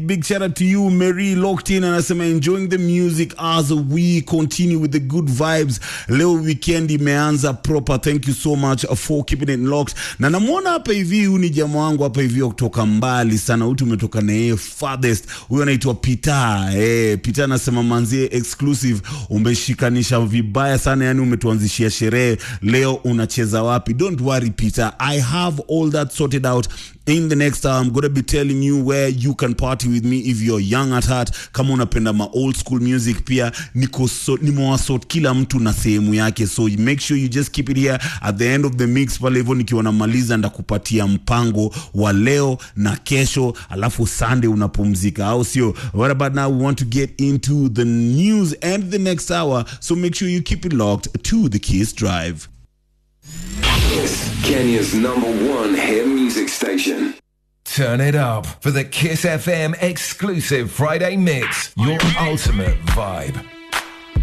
big shout out to you Mary locked in anasema enjoying the music as we continue with the good vibes leo weekend imeanza proper thank you so much for keeping it locked na namwona hapa hivi huyu ni jamaa wangu hapa hivi wa kutoka mbali sana huyu tumetoka na yeye farthest huyu anaitwa Peter eh Peter anasema manzie exclusive umeshikanisha vibaya sana yani umetuanzishia sherehe leo unacheza wapi don't worry Peter I have all that sorted out in the next hour i'm gonna be telling you where you can party with me if you're young at heart kama unapenda ma old school music pia niko so, nimewasort kila mtu na sehemu yake so make sure you just keep it here at the end of the mix pale hivyo nikiwa namaliza ndakupatia mpango wa leo na kesho alafu sunday unapumzika au sio what about now we want to get into the news and the next hour so make sure you keep it locked to the kiss drive Kiss, Kenya's number one hit music station. Turn it up for the Kiss FM exclusive Friday mix. Your ultimate vibe.